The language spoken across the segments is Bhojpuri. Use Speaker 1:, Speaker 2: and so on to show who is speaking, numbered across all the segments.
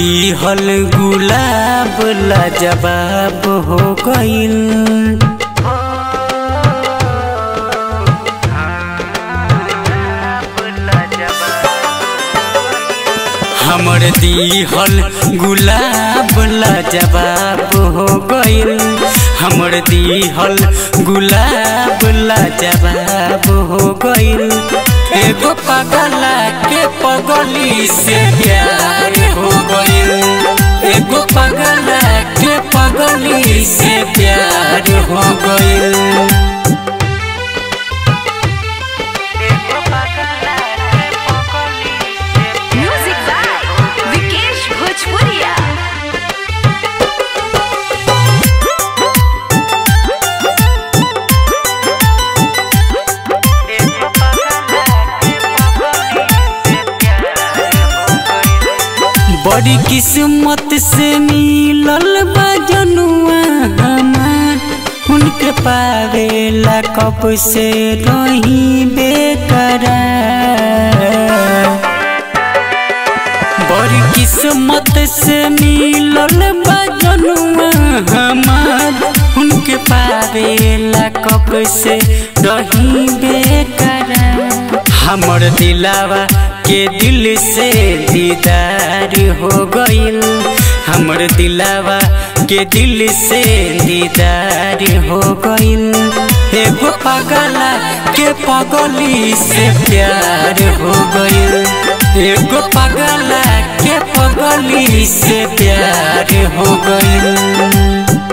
Speaker 1: दिहल गुलाब लाजवाब हो गइल हमर दिहल गुलाब लाजवाब हो गइल हमर दिहल गुलाब लाजवाब हो गइल एगो पगला के पगली से प्यार हो गइल एगो पगला के पगली से प्यार हो गइल
Speaker 2: Music by Vikesh Bhojpuria.
Speaker 1: बड़ी किस्मत से मिलल बा जनुआ हमार उनके पावेला कब से रही बेकरार बड़ी किस्मत से मिलल बा जनुआ हमार उनके पावेला कब से रही बेकरार हमर दिलावा के दिल से दीदार हो गइल हमर दिलावा के दिल से दीदार हो गइल एगो पगला के पगली से प्यार हो गइल एगो पगला के पगली से प्यार हो गइल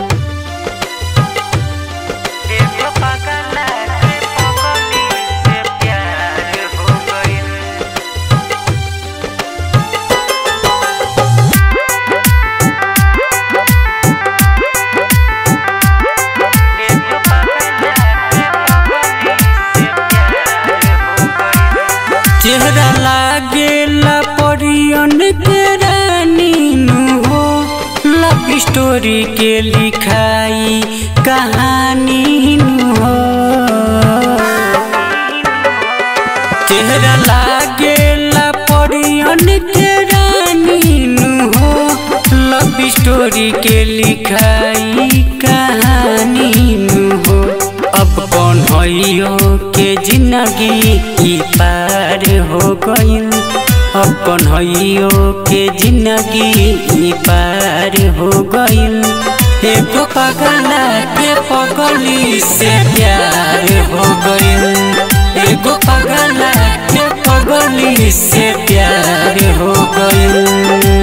Speaker 1: चेहरा लागेला परियन के रानी नु हो लव स्टोरी के लिखाई कहानी नु हो चेहरा लागेला परियन के रानी नु हो लव स्टोरी के लिखाई कहानी नु हो अब कौन हइयो के जिंदगी ई पार हो गइल अब कौन हइयो के जिंदगी ई पार हो गइल एगो पगला के पगली से प्यार हो गइल एगो पगला के पगली से प्यार हो गइल